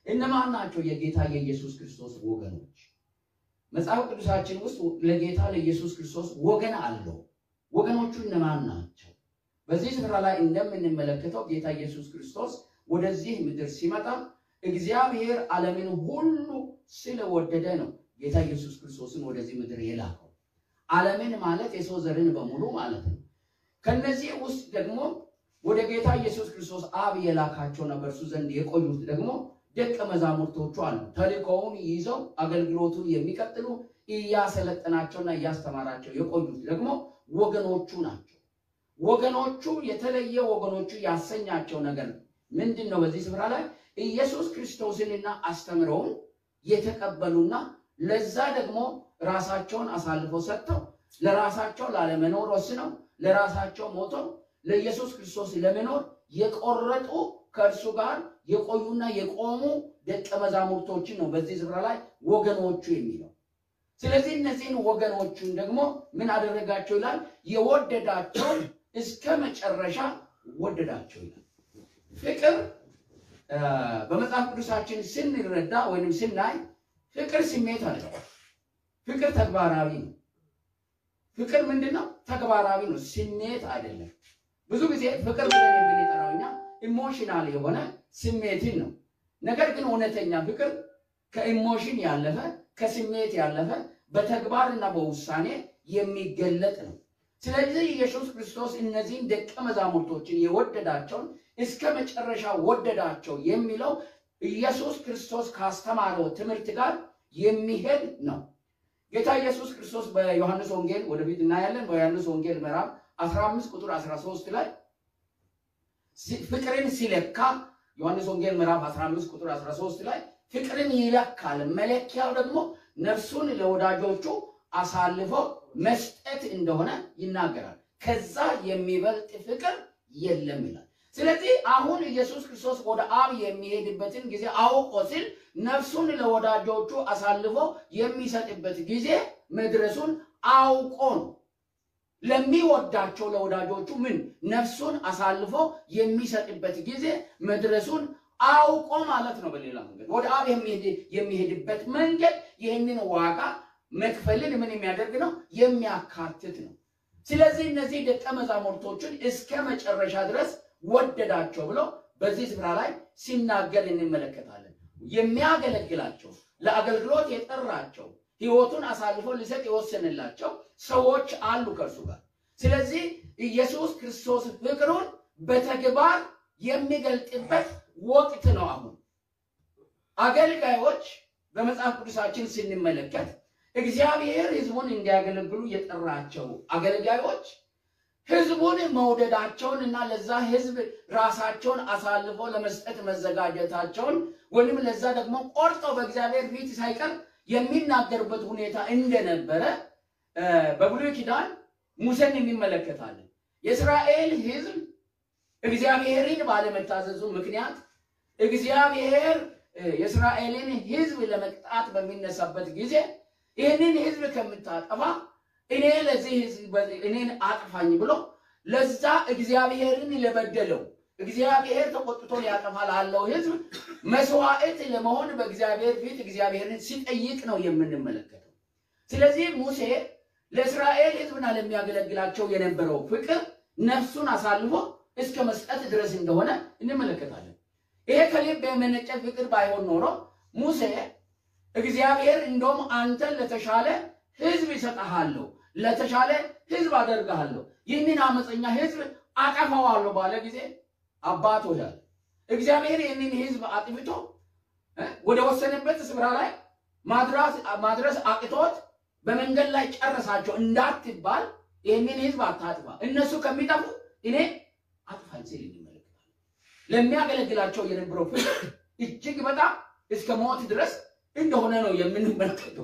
እነማን ናቸው የጌታ የኢየሱስ ክርስቶስ ወገኖች? መጽሐፍ ቅዱሳችን ውስጥ ለጌታ ለኢየሱስ ክርስቶስ ወገን አለው። ወገኖቹ እነማን ናቸው? በዚህ ስፍራ ላይ እንደምንመለከተው ጌታ ኢየሱስ ክርስቶስ ወደዚህ ምድር ሲመጣ እግዚአብሔር ዓለምን ሁሉ ስለወደደ ነው ጌታ ኢየሱስ ክርስቶስን ወደዚህ ምድር የላከው። ዓለምን ማለት የሰው ዘርን በሙሉ ማለት ነው። ከነዚህ ውስጥ ደግሞ ወደ ጌታ ኢየሱስ ክርስቶስ አብ የላካቸውና በእርሱ ዘንድ የቆዩት ደግሞ ደቀ መዛሙርቶቹ አሉ። ተልእኮውን ይዘው አገልግሎቱን የሚቀጥሉ እያሰለጠናቸውና እያስተማራቸው የቆዩት ደግሞ ወገኖቹ ናቸው። ወገኖቹ የተለየ ወገኖቹ ያሰኛቸው ነገር ምንድን ነው? በዚህ ስፍራ ላይ ኢየሱስ ክርስቶስንና አስተምረውን የተቀበሉና ለዛ ደግሞ ራሳቸውን አሳልፈው ሰጥተው ለራሳቸው ላለመኖር ወስነው ለራሳቸው ሞተው ለኢየሱስ ክርስቶስ ለመኖር የቆረጡ ከእርሱ ጋር የቆዩና የቆሙ ደቀ መዛሙርቶችን ነው በዚህ ስፍራ ላይ ወገኖቹ የሚለው። ስለዚህ እነዚህን ወገኖቹን ደግሞ ምን አደረጋቸው ይላል? የወደዳቸው እስከ መጨረሻ ወደዳቸው ይላል። ፍቅር በመጽሐፍ ቅዱሳችን ስንረዳ ወይም ስናይ ፍቅር ስሜት አለ። ፍቅር ተግባራዊ ነው። ፍቅር ምንድን ነው? ተግባራዊ ነው፣ ስሜት አይደለም። ብዙ ጊዜ ፍቅር ብለን የምንጠራው እኛ ኢሞሽናል የሆነ ስሜትን ነው። ነገር ግን እውነተኛ ፍቅር ከኢሞሽን ያለፈ ከስሜት ያለፈ በተግባርና በውሳኔ የሚገለጥ ነው። ስለዚህ ኢየሱስ ክርስቶስ እነዚህን ደቀ መዛሙርቶችን የወደዳቸውን እስከ መጨረሻ ወደዳቸው የሚለው ኢየሱስ ክርስቶስ ካስተማረው ትምህርት ጋር የሚሄድ ነው። ጌታ ኢየሱስ ክርስቶስ በዮሐንስ ወንጌል ወደፊት እናያለን። በዮሐንስ ወንጌል ምዕራፍ 15 ቁጥር 13 ላይ ፍቅርን ሲለካ ዮሐንስ ወንጌል ምዕራፍ 15 ቁጥር 13 ላይ ፍቅርን ይለካል። መለኪያው ደግሞ ነፍሱን ለወዳጆቹ አሳልፎ መስጠት እንደሆነ ይናገራል። ከዛ የሚበልጥ ፍቅር የለም ይላል። ስለዚህ አሁን ኢየሱስ ክርስቶስ ወደ አብ የሚሄድበትን ጊዜ አውቆ ሲል ነፍሱን ለወዳጆቹ አሳልፎ የሚሰጥበት ጊዜ መድረሱን አውቆ ነው። ለሚወዳቸው ለወዳጆቹ ምን ነፍሱን አሳልፎ የሚሰጥበት ጊዜ መድረሱን አውቆ ማለት ነው። በሌላ መንገድ ወደ አብ የሚሄድበት መንገድ ይህንን ዋጋ መክፈልን ምን የሚያደርግ ነው? የሚያካትት ነው። ስለዚህ እነዚህ ደቀ መዛሙርቶችን እስከ መጨረሻ ድረስ ወደዳቸው ብሎ በዚህ ስፍራ ላይ ሲናገር እንመለከታለን። የሚያገለግላቸው ለአገልግሎት የጠራቸው ሕይወቱን አሳልፎ ሊሰጥ የወሰንላቸው ሰዎች አሉ ከእርሱ ጋር። ስለዚህ ኢየሱስ ክርስቶስ ፍቅሩን በተግባር የሚገልጥበት ወቅት ነው። አሁን አገልጋዮች በመጽሐፍ ቅዱሳችን ስንመለከት እግዚአብሔር ሕዝቡን እንዲያገለግሉ የጠራቸው አገልጋዮች ሕዝቡን መውደዳቸውን እና ለዛ ሕዝብ ራሳቸውን አሳልፈው ለመስጠት መዘጋጀታቸውን ወይም ለዛ ደግሞ ቆርጠው በእግዚአብሔር ፊት ሳይቀር የሚናገሩበት ሁኔታ እንደነበረ በብሉይ ኪዳን ሙሴን እንመለከታለን። የእስራኤል ሕዝብ እግዚአብሔርን ባለመታዘዙ ምክንያት እግዚአብሔር የእስራኤልን ሕዝብ ለመቅጣት በሚነሳበት ጊዜ ይህንን ሕዝብ ከምታጠፋ እኔ ለዚህ ሕዝብ እኔን አጥፋኝ ብሎ ለዛ እግዚአብሔርን ለበደለው እግዚአብሔር ተቆጥቶ ሊያጠፋ ላለው ሕዝብ መስዋዕት ለመሆን በእግዚአብሔር ፊት እግዚአብሔርን ሲጠይቅ ነው የምንመለከተው። ስለዚህ ሙሴ ለእስራኤል ሕዝብና ለሚያገለግላቸው የነበረው ፍቅር ነፍሱን አሳልፎ እስከ መስጠት ድረስ እንደሆነ እንመለከታለን። ይሄ ከልብ የመነጨ ፍቅር ባይሆን ኖሮ ሙሴ እግዚአብሔር እንደውም አንተን ለተሻለ ሕዝብ ይሰጠሃለሁ፣ ለተሻለ ሕዝብ አደርግሃለሁ፣ ይህንን አመፀኛ ሕዝብ አጠፋዋለሁ ባለ ጊዜ አባት ወዳል እግዚአብሔር ይህንን ሕዝብ አጥፍቶ ወደ ወሰነበት ስፍራ ላይ ማድረስ አቅቶት በመንገድ ላይ ጨረሳቸው እንዳትባል ይህንን ሕዝብ አታጥፋ፣ እነሱ ከሚጠፉ እኔ አጥፋኝ ሲል እንመለከታለን። ለሚያገለግላቸው የነበረው ፍቅር እጅግ በጣም እስከ ሞት ድረስ እንደሆነ ነው የምንመለከተው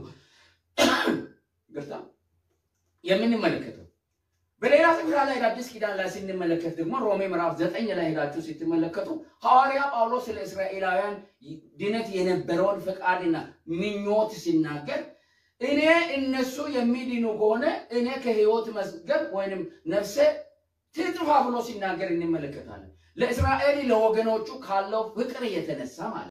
ግርታ የምንመለከተው። በሌላ ስፍራ ላይ አዲስ ኪዳን ላይ ስንመለከት ደግሞ ሮሜ ምዕራፍ ዘጠኝ ላይ ሄዳችሁ ስትመለከቱ ሐዋርያ ጳውሎስ ስለ እስራኤላውያን ድነት የነበረውን ፈቃድና ምኞት ሲናገር እኔ እነሱ የሚድኑ ከሆነ እኔ ከሕይወት መዝገብ ወይንም ነፍሴ ትጥፋ ብሎ ሲናገር እንመለከታለን። ለእስራኤል ለወገኖቹ ካለው ፍቅር የተነሳ ማለት